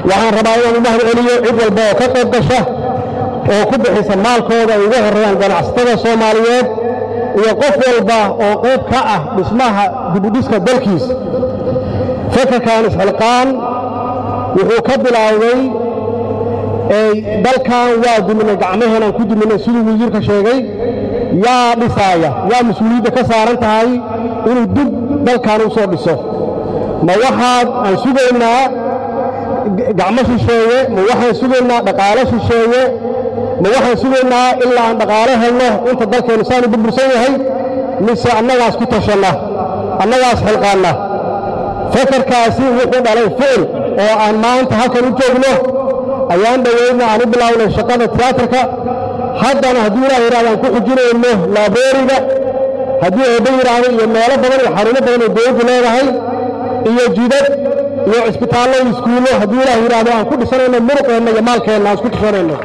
waxaan rabaa inaan u mahad celiyo cid walba oo ka qayb gasha oo ku bixisa maalkooda ay uga horreeyaan ganacsatada soomaaliyeed iyo qof walba oo qayb ka ah dhismaha dibudhiska dalkiis fekerkan isxilqaan wuxuu ka bilaawday dalkan waa duminay gacmaheenaan ku duminay siduu wasiirka sheegay yaa dhisaaya yaa mas-uuliyadda ka saaran tahay inuu dib dalkan u soo dhiso ma waxaad aan sugaynaa gacmo shisheeye ma waxaan sugaynaa dhaqaalo shisheeye ma waxaan sugaynaa ilaa aan dhaqaalo helno inta dalkeennu saanu burbursan yahay mise annagaas ku tashanna annagaas xilqaanna fekerkaasi wuxuu dhalay ficil oo aan maanta halkan u joogno ayaan dhoweydna aan u bilaawnay shaqada tiyaatarka haddana hadduu ilaah yidhahdo aan ku xujinayno laabooriga haddii eebba yidhaahdo iyo meelo badan iyo xarumo badan oo dowladdu leedahay iyo jidad iyo cisbitaallo iyo iskuullo hadduu ilaah yidhaahdo aan ku dhisanayno muruqeenna iyo maalkeenna aan isku dhisanayno